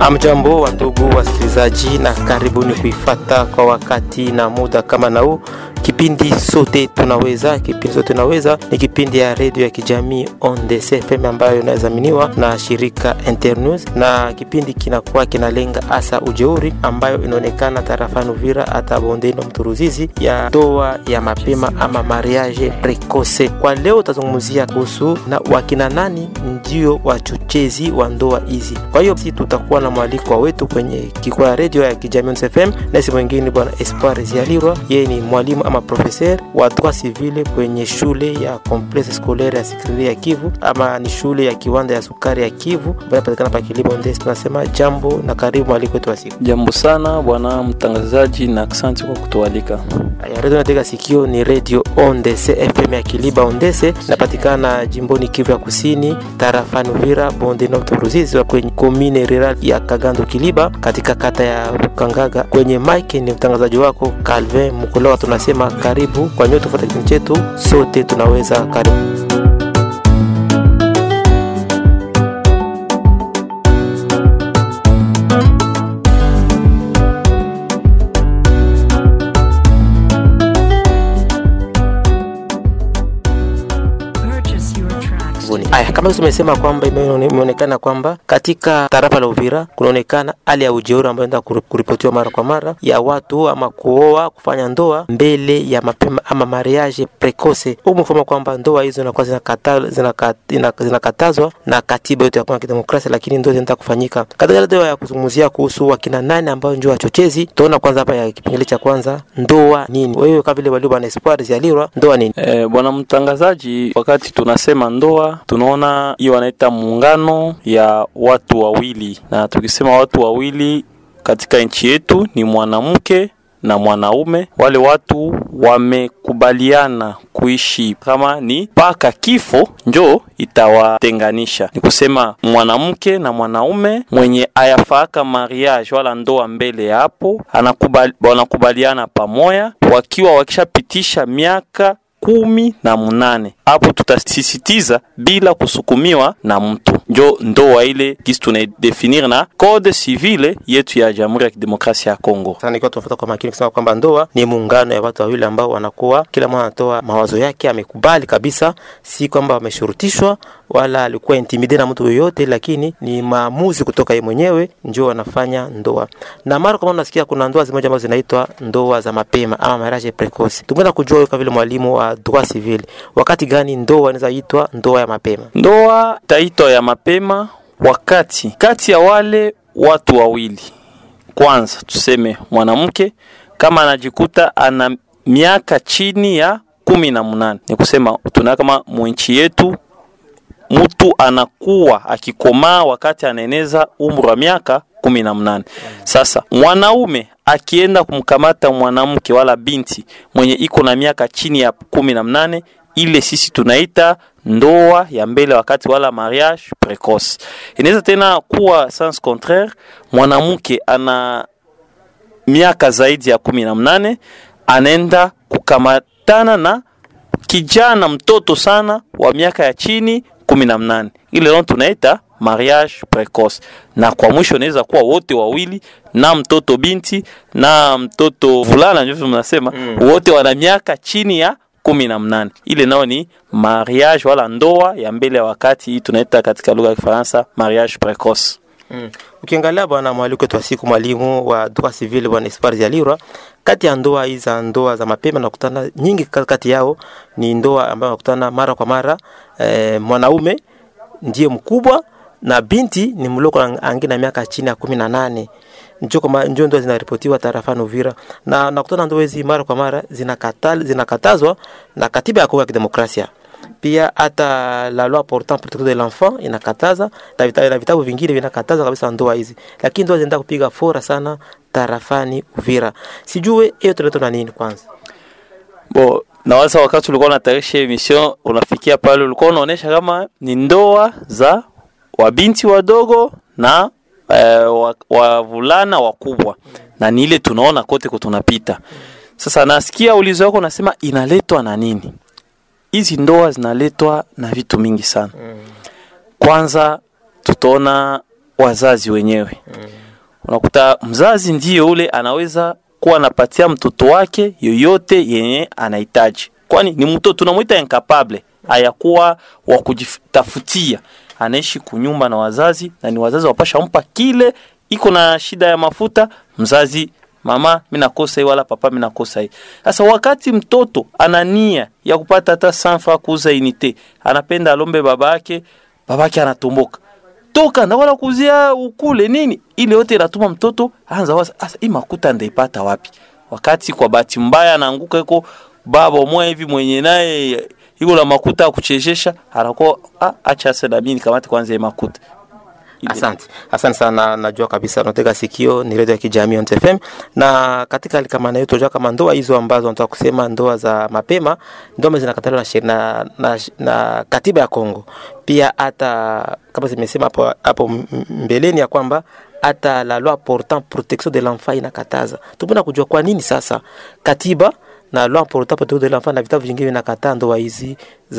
Amjambo wa ndugu wasikilizaji, na karibuni kuifata kwa wakati na muda kama na huu kipindi sote tunaweza. Kipindi sote tunaweza ni kipindi ya redio ya kijamii ONDC FM ambayo inadhaminiwa na shirika Internews, na kipindi kinakuwa kinalenga hasa ujeuri ambayo inaonekana tarafani Uvira hata bondeni Mturuzizi ya ndoa ya mapema ama mariage precoce. Kwa leo utazungumzia kuhusu na wakina nani ndio wachochezi wa ndoa hizi. Kwa hiyo sisi tutakuwa na mwaliko wetu kwenye kikao ya redio ya kijamii ONDC FM, na si mwingine bwana Espoir Zialirwa, yeye ni mwalimu ama profeser wa droit civil kwenye shule ya complexe scolaire ya Sikiriri ya Kivu ama ni shule ya kiwanda ya sukari ya Kivu ambayo inapatikana pa Kilibo Ndesi. Tunasema jambo na karibu mwaliko wetu wa siku. Jambo sana bwana mtangazaji, na asante kwa kutualika. Aya, redio natega sikio ni redio Ondese FM ya Kiliba Ondese, inapatikana jimboni Kivu ya Kusini, tarafani Uvira, bonde na Ruzizi, wa kwenye komine rural ya Kagando Kiliba, katika kata ya Rukangaga. Kwenye mike ni mtangazaji wako Calvin Mukolowa. Tunasema karibu kwa nyote kufuata kipindi chetu, sote tunaweza. Karibu. Purchase your tracks. Karibuni. Aya, kama tumesema kwamba ime- imeonekana kwamba katika tarafa la Uvira kunaonekana hali ya ujeuri ambayo inaenda kuri- kuripotiwa mara kwa mara ya watu ama kuoa kufanya ndoa mbele ya mapema ama mariage precoce. Huu mfano kwamba ndoa hizo zinakuwa zinakata- zinaka- ina- zinakatazwa na katiba yote ya Kongo ya Kidemokrasia, lakini ndoa zinaenda kufanyika katika ndoa ya kuzungumzia kuhusu wakina nane ambao ndio wachochezi. Tunaona kwanza hapa ya kipengele cha kwanza, ndoa nini? Wewe kama vile walio bwana Espoir Zialirwa, ndoa nini? E, bwana mtangazaji, wakati tunasema ndoa tunaona hiyo wanaita muungano ya watu wawili, na tukisema watu wawili katika nchi yetu ni mwanamke na mwanaume. Wale watu wamekubaliana kuishi kama ni mpaka kifo njo itawatenganisha. Ni kusema mwanamke na mwanaume mwenye ayafaaka mariage wala ndoa mbele ya hapo anakubali, wanakubaliana pamoja wakiwa wakishapitisha miaka kumi na munane hapo tutasisitiza bila kusukumiwa na mtu, njo ndoa ile kisi tunaidefinir na code civile yetu ya Jamhuri ya Kidemokrasia ya Kongo. Sasa nikiwa tunafuata kwa makini kusema kwamba ndoa ni muungano ya watu wawili ambao wanakuwa kila mmoja anatoa mawazo yake, amekubali kabisa, si kwamba wameshurutishwa wala alikuwa intimide na mtu yoyote, lakini ni maamuzi kutoka yeye mwenyewe ndio wanafanya ndoa. Na mara kwa mara nasikia kuna ndoa zimoja ambazo zinaitwa ndoa za mapema ama mariage precoce. Tungependa kujua wewe kama vile mwalimu wa droit civil, wakati gani ndoa inaweza itwa ndoa ya mapema? Ndoa taitwa ya mapema wakati kati ya wale watu wawili, kwanza tuseme mwanamke kama anajikuta ana miaka chini ya kumi na munane, ni kusema tuna kama mwinchi yetu mtu anakuwa akikomaa wakati anaeneza umri wa miaka kumi na mnane. Sasa mwanaume akienda kumkamata mwanamke wala binti mwenye iko na miaka chini ya kumi na mnane, ile sisi tunaita ndoa ya mbele wakati wala mariage precoce. Inaweza tena kuwa sens contraire, mwanamke ana miaka zaidi ya kumi na mnane anaenda kukamatana na kijana mtoto sana wa miaka ya chini kumi na mnane ile leo tunaita mariage precoce, na kwa mwisho inaweza kuwa wote wawili na mtoto binti na mtoto vulana, ndivyo mnasema mm. wote wana miaka chini ya kumi na mnane ile nao ni mariage wala ndoa ya mbele ya wakati, hii tunaita katika lugha ya Kifaransa mariage precoce. Mm. Ukiangalia bwana mwaliko wetu wa siku, mwalimu wa droit civil bwana Espoir Zialirwa, kati ya ndoa hizi za ndoa za mapema nakutana nyingi kati yao ni ndoa ambayo nakutana mara kwa mara eh, mwanaume ndiye mkubwa na binti ni mloko angina miaka chini ya kumi na nane njo kama njo ndoa zinaripotiwa tarafani Uvira, na nakutana ndoa hizi mara kwa mara zinakatal, zinakatazwa na katiba ya Kongo ya Kidemokrasia pia hata la loi portant protection de l'enfant inakataza na vitabu, na vitabu vingine vinakataza kabisa ndoa hizi, lakini ndoa zinaenda kupiga fora sana tarafani Uvira. Sijue hiyo tunaitwa na nini kwanza? Bo, nawaza wakati ulikuwa unatayarisha emission unafikia pale, ulikuwa unaonesha kama ni ndoa za wabinti wadogo na eh, wavulana wakubwa, na ni ile tunaona kote kutunapita. Sasa nasikia ulizo wako unasema inaletwa na nini? Hizi ndoa zinaletwa na vitu mingi sana. Kwanza tutaona wazazi wenyewe unakuta mzazi ndiye ule anaweza kuwa anapatia mtoto wake yoyote yenye anahitaji kwani ni mtoto tunamwita incapable hayakuwa wa kujitafutia anaishi kunyumba na wazazi na ni wazazi wapasha mpa kile iko na shida ya mafuta mzazi mama mi nakosa hii wala papa mi nakosa hii sasa wakati mtoto ana nia ya kupata hata sanfa kuuza inite anapenda alombe baba yake baba yake anatomboka toka na wala kuzia ukule nini ile yote inatuma mtoto anza waza asa hii makuta ndaipata wapi wakati kwa bahati mbaya anaanguka iko baba mwa hivi mwenye naye iko na makuta ya kuchezesha anakuwa ah, acha sasa na mimi nikamate kwanza hii makuta Ile- Asante, asante sana. Najua kabisa unatega sikio, ni redio ya kijamii on FM, na katika hali kama nayo tunajua kama ndoa hizo ambazo nataka kusema ndoa za mapema, ndoa zinakataliwa na, sheri- na, na, na katiba ya Kongo, pia hata kama zimesema hapo hapo m- m- mbeleni ya kwamba hata la loi portant protection de l'enfant inakataza. Tupenda kujua kwa nini sasa katiba na loi portant protection de l'enfant na vitabu vingine vinakataa ndoa hizi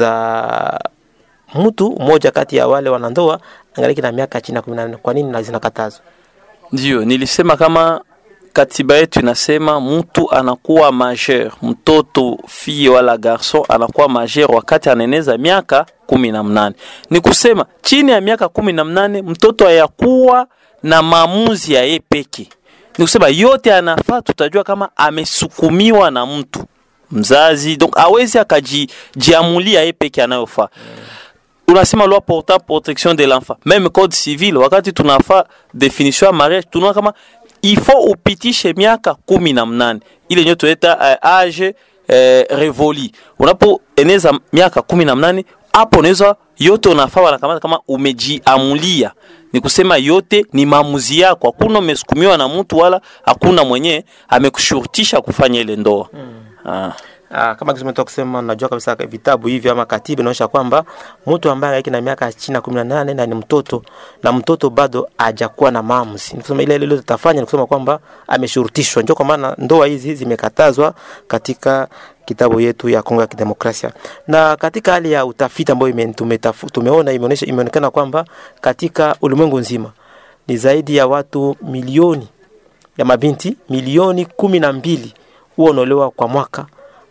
za mtu mmoja kati ya wale wanandoa angaliki na miaka chini ya kumi na nane. Kwa nini na zinakatazwa? Ndio, nilisema kama katiba yetu inasema mtu anakuwa majeur, mtoto fille wala garson anakuwa majeur wakati anaeneza miaka kumi na mnane. Ni kusema chini ya miaka kumi na mnane mtoto hayakuwa na maamuzi ya yeye peke. Ni kusema yote anafaa, tutajua kama amesukumiwa na mtu mzazi, donc awezi akajiamulia yeye peke anayofaa unasema loi portant protection de l'enfant même code civil wakati tunafaa definition ya mariage tunaona kama ifo upitishe miaka kumi na mnane ile nyo tunaita uh, age uh, revoli unapoeneza miaka kumi na mnane hapo unaweza yote unafaa wanakamata kama umejiamulia ni kusema yote ni maamuzi yako hakuna umesukumiwa na mtu wala hakuna mwenye amekushurutisha kufanya ile ndoa ah. Ah, kama kisema toka kusema najua kabisa vitabu hivi ama katiba inaonyesha kwamba mtu ambaye angaiki na miaka chini ya kumi na nane na ni mtoto na mtoto bado hajakuwa na maamuzi, ni kusema ile ile lote tafanya ni kusema kwamba ameshurutishwa. Ndio kwa maana ndoa hizi zimekatazwa katika kitabu yetu ya Kongo ya Kidemokrasia. Na katika hali ya utafiti ambayo ime- tumetafu- tumeona imeonyesha imeonekana kwamba katika ulimwengu nzima ni zaidi ya watu milioni ya mabinti milioni kumi na mbili huwa wanaolewa kwa mwaka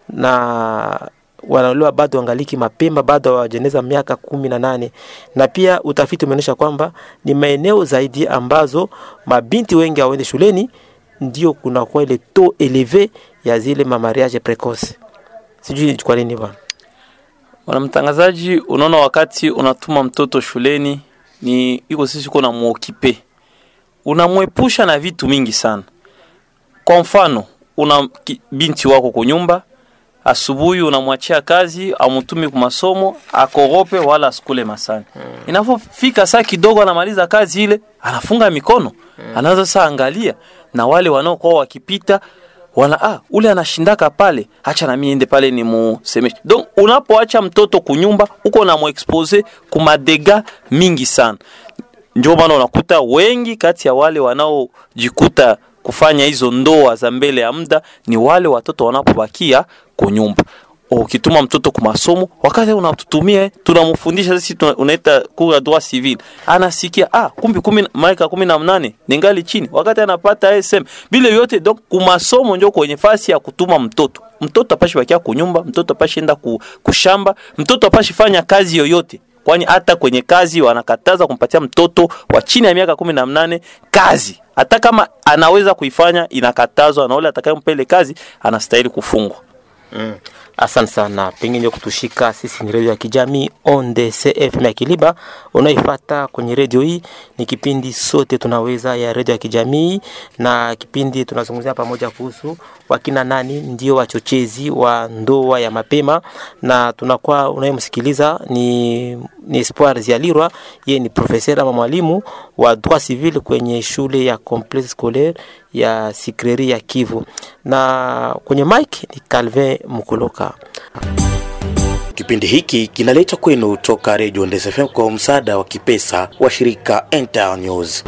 na wanaolewa bado wangaliki mapema, bado hawajeneza miaka kumi na nane. Na pia utafiti umeonyesha kwamba ni maeneo zaidi ambazo mabinti wengi hawaende shuleni, ndio kunakuwa ile taux eleve ya zile mamariage precoce. Sijui kwa nini bwana. Bwana mtangazaji, unaona wakati unatuma mtoto shuleni ni iko sisi uko na muokipe, unamwepusha na vitu mingi sana. Kwa mfano, una ki- binti wako kunyumba, asubuhi unamwachia kazi, amutumi kwa masomo, akorope wala asikule masani. Inapofika saa kidogo anamaliza kazi ile, anafunga mikono, anaanza sasa angalia na wale wanaokuwa wakipita wana ah, ule anashindaka pale, acha na mimi ende pale ni musemeshe. Donc unapoacha mtoto kunyumba, uko na muexpose kumadega mingi sana. Ndio maana unakuta wengi kati ya wale wanaojikuta kufanya hizo ndoa za mbele ya muda ni wale watoto wanapobakia kunyumba. Ukituma mtoto kwa masomo, wakati unatutumia tunamfundisha sisi tuna- unaita kura droit civil, anasikia ah, kumbi kumi na- maika kumi na mnane ningali chini, wakati anapata SM vile vyote. Donc kumasomo ndio kwenye fasi ya kutuma mtoto. Mtoto apashi bakia kunyumba, mtoto apashi enda ku, kushamba, mtoto apashi fanya kazi yoyote kwani hata kwenye kazi wanakataza kumpatia mtoto wa chini ya miaka kumi na mnane kazi hata kama anaweza kuifanya inakatazwa na ule atakayempa ile kazi anastahili kufungwa Mm. Asante sana, pengine ndio kutushika sisi. Ni redio ya kijamii ONDC FM ya Kiliba unaifata kwenye redio hii. Ni kipindi sote tunaweza ya redio ya kijamii, na kipindi tunazungumzia pamoja kuhusu wakina nani ndio wachochezi wa ndoa ya mapema, na tunakuwa unayemsikiliza ni, ni Espoir Zialirwa, yeye ni profesa ama mwalimu wa droit civil kwenye shule ya complexe scolaire ya Sikreri ya Kivu, na kwenye mic ni Calvin Mukoloka. Kipindi hiki kinaletwa kwenu toka Radio Ndesa FM kwa msaada wa kipesa wa shirika Enter News.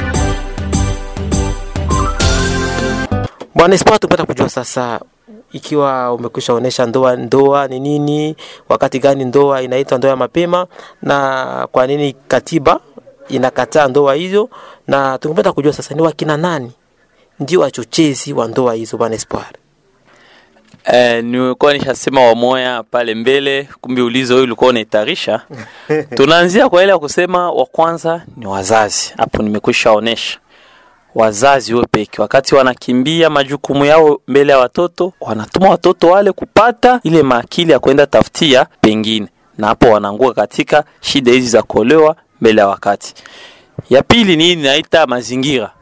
Bwana Espoir, tupata kujua sasa ikiwa umekwisha onesha ndoa ndoa ni nini, wakati gani ndoa inaitwa ndoa ya mapema, na kwa nini katiba inakataa ndoa hizo, na tungependa kujua sasa ni wakina nani ndio wachochezi wa ndoa hizo, bwana Espoir? Eh, nilikuwa nishasema wamoya pale mbele, kumbe ulizo huyu ulikuwa unaitarisha. Tunaanzia kwa ile ya kusema wa kwanza ni wazazi. Hapo nimekwisha onesha wazazi wao peke, wakati wanakimbia majukumu yao mbele ya watoto, wanatuma watoto wale kupata ile maakili ya kwenda tafutia pengine, na hapo wanaanguka katika shida hizi za kuolewa mbele ya wakati. Ya pili ni hii naita mazingira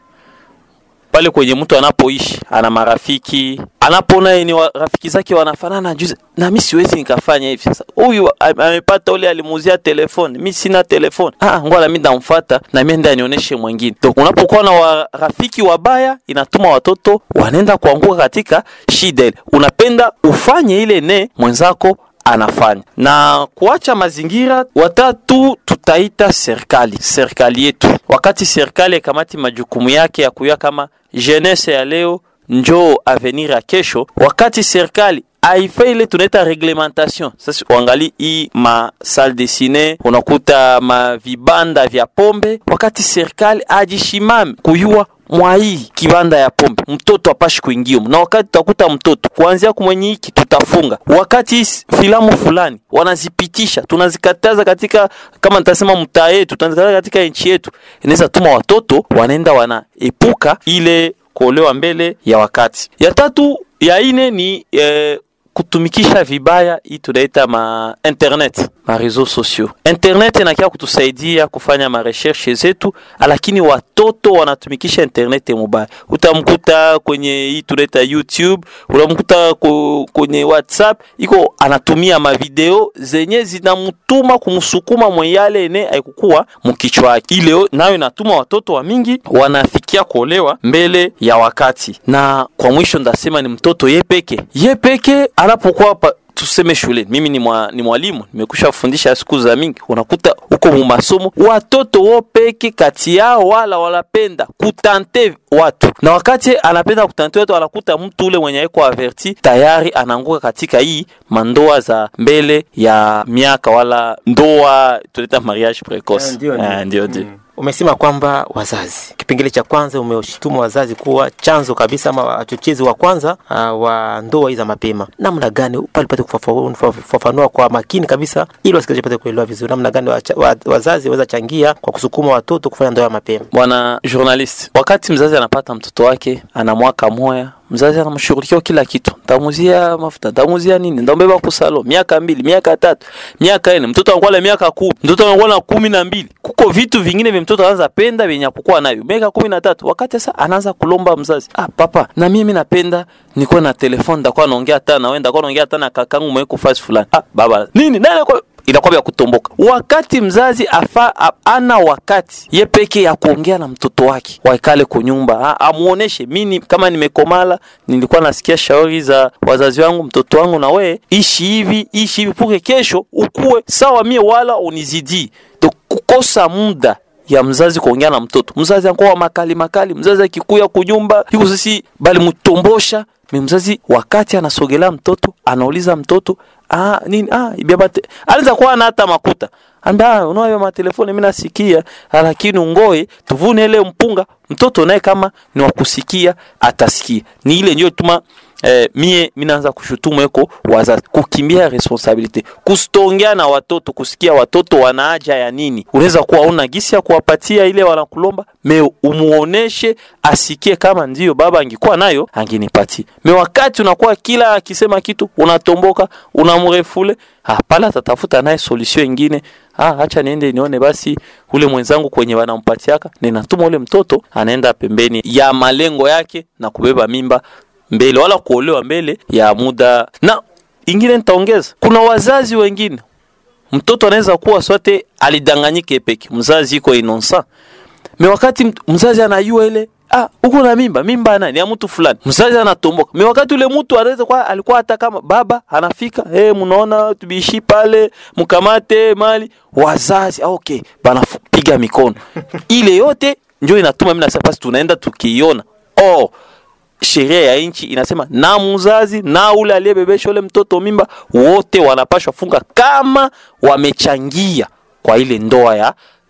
pale kwenye mtu anapoishi, ana marafiki, anapoona yeye ni wa- rafiki zake wanafanana juzi, na mimi siwezi nikafanya hivi. Sasa huyu am- amepata ule alimuuzia telefoni, mimi sina telefoni. Ah, ngoja mimi ndamfuata na mimi ndio nionyeshe mwingine. Donc unapokuwa na wa- rafiki wabaya, inatuma watoto wanaenda kuanguka katika shida ile. Unapenda ufanye ile ne mwenzako anafanya na kuacha mazingira. Watatu tutaita serikali, serikali yetu. Wakati serikali ikamati majukumu yake ya kuya kama jeunesse ya leo njoo avenir ya kesho, wakati serikali aifa ile tunaita reglementation. Sasa uangali hii ma salle de cine, unakuta ma vibanda vya pombe, wakati serikali ajishimame kuyua mwa hii kibanda ya pombe mtoto apashi kuingia na wakati tutakuta mtoto kuanzia kumwenye hiki tutafunga. Wakati hii filamu fulani wanazipitisha tunazikataza katika kama nitasema mtaa yetu, tunazikataza katika nchi yetu, inaweza tuma watoto wanaenda wanaepuka ile kuolewa mbele ya wakati. Ya tatu ya ine ni eh, kutumikisha vibaya hii tunaita ma internet ma réseaux sociaux. Internet inakia kutusaidia kufanya ma recherche zetu, lakini watoto wanatumikisha internet mubaya. Utamkuta kwenye hii tunaita YouTube, utamkuta ku- kwenye WhatsApp iko anatumia mavideo zenye zinamtuma kumsukuma mweyale ene aikukuwa mkichwa yake. Ile nayo inatuma watoto wa mingi wanafikia kuolewa mbele ya wakati. Na kwa mwisho ndasema ni mtoto ye peke ye peke anapokuwa pa tuseme shuleni, mimi ni, mwa, ni mwalimu nimekusha kufundisha siku za mingi, unakuta huko mu masomo watoto wo peke kati yao wala wanapenda kutante watu, na wakati anapenda kutante watu, anakuta mtu ule mwenye iko averti tayari anaanguka katika hii mandoa za mbele ya miaka wala ndoa tunaita mariage precoce. Ndio, ndio. Ah, ndio ndio. Umesema kwamba wazazi, kipengele cha kwanza umeshtumu wazazi kuwa chanzo kabisa ama wachochezi wa kwanza uh, wa ndoa hizi za mapema. Namna gani pale pate kufafanua kufafanua kwa makini kabisa, ili wasikilizaji pate kuelewa vizuri, namna gani wacha- wa- wazazi waweza changia kwa kusukuma watoto kufanya ndoa ya mapema. Bwana journalist, wakati mzazi anapata mtoto wake ana mwaka moya, mzazi anamshughulikia kila kitu, ntamuzia mafuta, ntamuzia nini, ndambeba kusalo, miaka mbili, miaka tatu, miaka nne, mtoto anakuwa na miaka kumi, mtoto anakuwa na kumi na mbili. Kuko vitu vingine vya mtoto anaanza penda vyenye hakukuwa navyo miaka kumi na tatu, wakati sasa anaanza kulomba mzazi, ah, papa na mimi napenda nikuwe na telefoni, ndakuwa naongea hata na wewe, ndakuwa naongea hata na kakangu mweko fasi fulani. Ah, baba nini nani kwa inakuwa vya kutomboka. Wakati mzazi afa a- ana wakati ye peke ya kuongea na mtoto wake, waikale kunyumba, a- amuoneshe mimi kama nimekomala, nilikuwa nasikia shauri za wazazi wangu, mtoto wangu, na we ishi hivi ishi hivi, puke kesho ukuwe sawa mie, wala unizidi to kukosa muda ya mzazi kuongea na mtoto. Mzazi anakuwa makali makali, mzazi akikuya kunyumba yuko sisi bali mtombosha mi mzazi wakati anasogelea mtoto anauliza mtoto ah, nini ah, ibiabate anaweza kuwa na hata makuta amba unayo matelefoni mimi nasikia lakini ungoe tuvune ile mpunga mtoto naye kama ni wakusikia atasikia ni ile ndio tuma eh, mie minaanza kushutumu eko wazazi kukimbia responsabilite kusitongea na watoto kusikia watoto wana haja ya nini unaweza kuwa una gisi ya kuwapatia ile wanakulomba me umuoneshe asikie kama ndio baba angekuwa nayo angenipatia me wakati unakuwa kila akisema kitu unatomboka unamrefule ah, pale atatafuta naye solution ingine ah, acha niende nione basi ule mwenzangu kwenye wanampatiaka ninatuma ule mtoto anaenda pembeni ya malengo yake na kubeba mimba mbele wala kuolewa mbele ya muda. Na ingine nitaongeza, kuna wazazi wengine mtoto anaweza kuwa sote alidanganyike peke, mzazi iko innocent me wakati mt- mzazi anajua ile ah, uko na mimba, mimba ya nani ya mtu fulani, mzazi anatomboka. Me wakati ule mtu anaweza kuwa alikuwa hata kama baba anafika, eh, mnaona tubishi pale, mkamate mali, wazazi ah, okay, banapiga mikono ile yote ndio inatuma mimi nasema basi tunaenda tukiiona oh sheria ya nchi inasema na mzazi na ule aliyebebesha ule mtoto mimba wote wanapashwa funga kama wamechangia kwa ile ndoa ya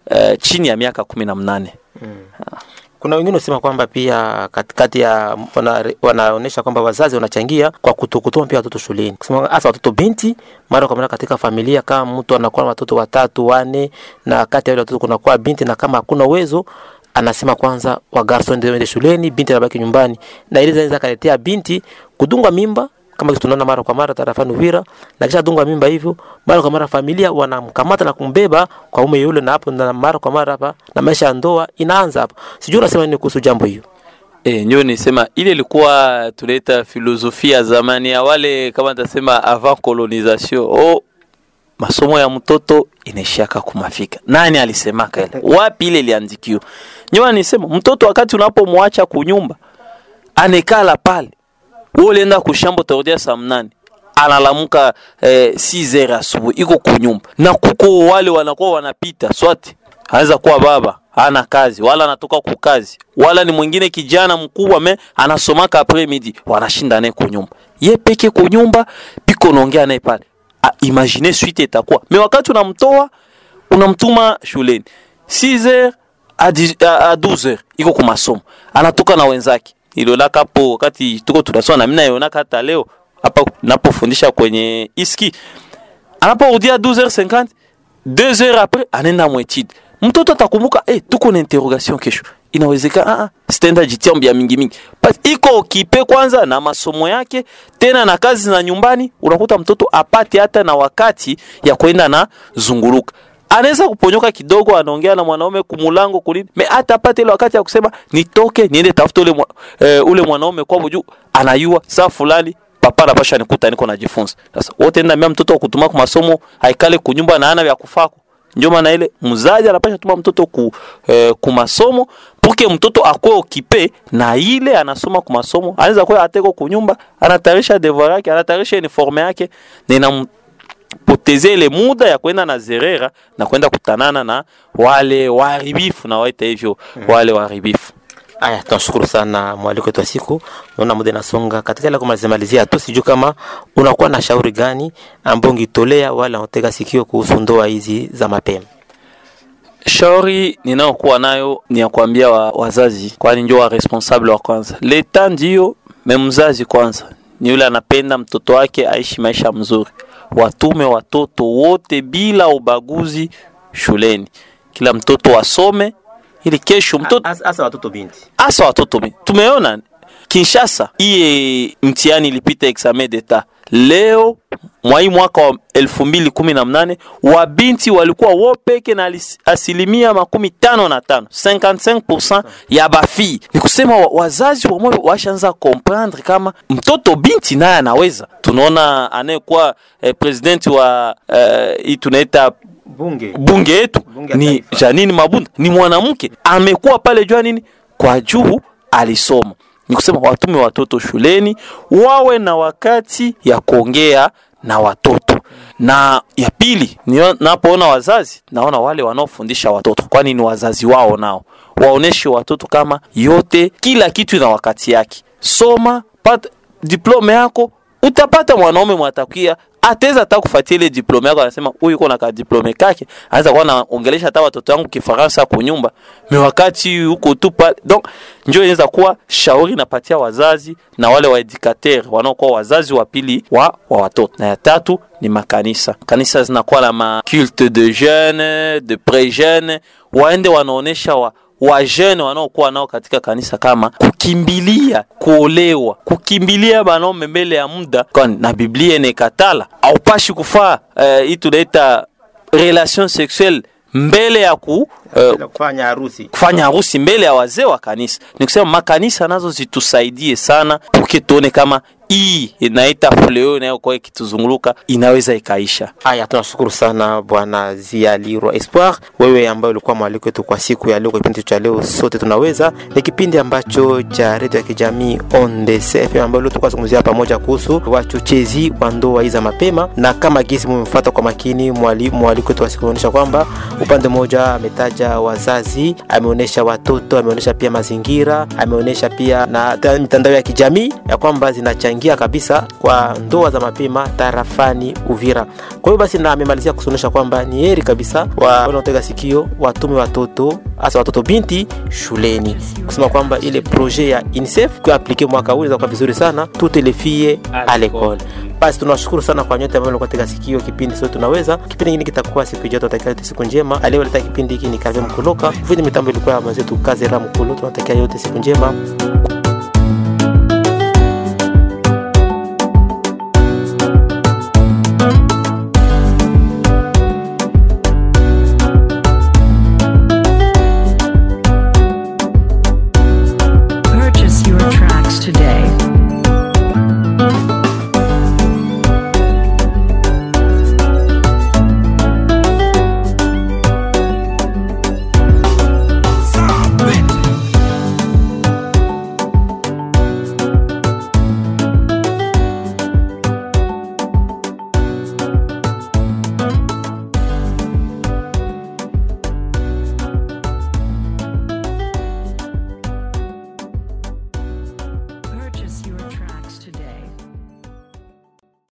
uh, chini ya miaka kumi na mnane kuna wengine wasema kwamba pia katikati ya wana, wanaonyesha kwamba wazazi wanachangia kwa kutokutuma pia watoto shuleni, kusema hasa watoto binti mara kwa mara katika familia. Kama mtu anakuwa na watoto watatu wane, na kati ya wale watoto kunakuwa binti, na kama hakuna uwezo anasema kwanza wagarso ndio waende shuleni, binti anabaki nyumbani, na ile zinaweza kaletea binti kudungwa mimba kama tunaona mara kwa mara tarafani Uvira, na kisha dungwa mimba hivyo, mara kwa mara familia wanamkamata na kumbeba kwa ume yule, na hapo na mara kwa mara hapa na maisha ya ndoa inaanza hapo. Sijui unasema nini kuhusu jambo hiyo? E, ndio nisema ile ilikuwa tunaita filosofia ya zamani ya wale kama tasema avant colonisation. Oh, masomo ya mtoto inaishiaka kumafika. Nani alisemaka ile? Wapi ile iliandikiwa? Nyoa nisema mtoto wakati unapomwacha kunyumba anekala pale wewe ulienda kushambo utarudia saa mnane analamuka eh, 6 asubuhi iko kunyumba na kuko wale wanakuwa wanapita swati anaweza kuwa baba hana kazi wala anatoka kukazi wala ni mwingine kijana mkubwa me anasomaka après midi wanashinda naye kunyumba ye peke kunyumba piko naongea naye pale ah, imagine suite itakuwa me wakati unamtoa unamtuma shuleni 6h a 12h iko ku masomo anatoka na wenzake ilionaka hapo wakati tuko tunasoma na mimi naionaka hata leo hapa napofundisha kwenye iski anaporudia 12h50 2h après anaenda mwetide mtoto atakumbuka eh, tuko na interrogation kesho inawezekana ah, ah, sitenda jitia mbia mingi mingi Basi iko okipe kwanza na masomo yake tena na kazi za nyumbani unakuta mtoto apate hata na wakati ya kwenda na zunguruka anaweza kuponyoka kidogo, anaongea na mwanaume kumulango kulini, me hata apate ile wakati ya kusema nitoke niende tafuta ule, mwa, e, ule mwanaume kwa juu anayua saa fulani papa napasha nikuta niko najifunza. Sasa wote nenda mia mtoto kutuma kwa masomo haikale kunyumba na ana vya kufako ndio maana ile mzazi anapasha tuma mtoto ku, eh, ku masomo puke mtoto akwe okipe na ile anasoma ku masomo, anaweza kuwa ateko kunyumba, anatarisha devoir yake, anatarisha uniforme yake na ina poteze ile muda ya kwenda na zerera na kwenda kutanana na wale waharibifu na waita hivyo wale waharibifu. Aya, tunashukuru sana mwaliko wetu wa siku. Naona muda inasonga katika ile kumalizia malizia tu, sijui kama unakuwa na shauri gani ambao ungitolea wale wanaotega sikio kuhusu ndoa hizi za mapema. Shauri ninayokuwa nayo ni ya kuambia wa, wazazi, kwani ndio wa responsable wa kwanza. Leta ndio me mzazi kwanza ni yule anapenda mtoto wake aishi maisha mzuri. Watume watoto wote bila ubaguzi shuleni, kila mtoto wasome ili kesho mtoto Hasa watoto binti. hasa watoto mi- tumeona Kinshasa iye mtihani ilipita examen d'etat leo mwa hii mwaka wa elfu mbili kumi na mnane wabinti walikuwa wo peke na alis- asilimia makumi tano na tano 55% ya bafii. Ni kusema wa- wazazi wamwe washaanza comprendre kama mtoto binti naye anaweza. Tunaona anayekuwa eh, presidenti wa eh, hii tunaita Bunge. bunge yetu Bunge ya ni taifa. Janine Mabunda, ni mwanamke amekuwa pale jua nini, kwa juu alisoma. Ni kusema watume watoto shuleni wawe na wakati ya kuongea na watoto. Na ya pili, nio- napoona wazazi, naona wale wanaofundisha watoto, kwani ni wazazi wao, nao waoneshe watoto kama yote, kila kitu ina wakati yake. Soma, pata diplome yako, utapata mwanaume mwatakia ataweza hata kufuatia ile diplome yako, anasema huyu yuko na ka diplome kake, anaweza kuwa naongelesha hata watoto wangu Kifaransa kunyumba me wakati huko tu pale. Donc ndio inaweza kuwa shauri napatia wazazi na wale waeducateur wanaokuwa wazazi wa pili wa, wa watoto. Na ya tatu ni makanisa. Kanisa zinakuwa na ma culte de jeune de pre jeune, waende wanaonesha wa wajene wanaokuwa nao katika kanisa kama kukimbilia kuolewa, kukimbilia banaume mbele ya muda, kwani na Biblia inekatala aupashi kufaa eh, hii tunaita relation sexuelle mbele ya ku eh, Kufanya harusi. kufanya harusi mbele ya wazee wa kanisa. Ni kusema makanisa nazo zitusaidie sana, puke tuone kama hii inaita fuleo inayokuwa ikituzunguluka inaweza ikaisha. Haya, tunashukuru sana bwana Zialirwa Espoir, wewe ambaye ulikuwa mwaliko wetu kwa siku ya leo, kwa kipindi cha leo sote tunaweza. Ni kipindi ambacho cha redio ya kijamii On The FM ambayo leo tulikuwa zungumzia pamoja kuhusu wachochezi wa ndoa hizi za mapema, na kama gisi mmefuata kwa makini mwali- mwaliko wetu wa siku unaonyesha kwamba upande mmoja ametaja ametaja wazazi, ameonyesha watoto, ameonyesha pia mazingira, ameonyesha pia na ta- mitandao ya kijamii ya kwamba zinachangia kabisa kwa ndoa za mapema tarafani Uvira. Kwa hiyo basi, na amemalizia kusonesha kwamba ni heri kabisa wa wanaotega sikio watume watoto hasa watoto binti shuleni, kusema kwamba ile projet ya UNICEF kuaplike mwaka huu inakuwa vizuri sana, toutes les filles à l'école. Basi tunawashukuru sana kwa nyote ambao mlikuwa tega sikio kipindi sote tunaweza. Kipindi kingine kitakuwa siku ijayo, tunatakia yote siku njema. Aliyeleta kipindi hiki ni Kavem Mkoloka, fundi mitambo ilikuwa ya mwenzetu Kazera Mkulu. Tunatakia yote siku njema.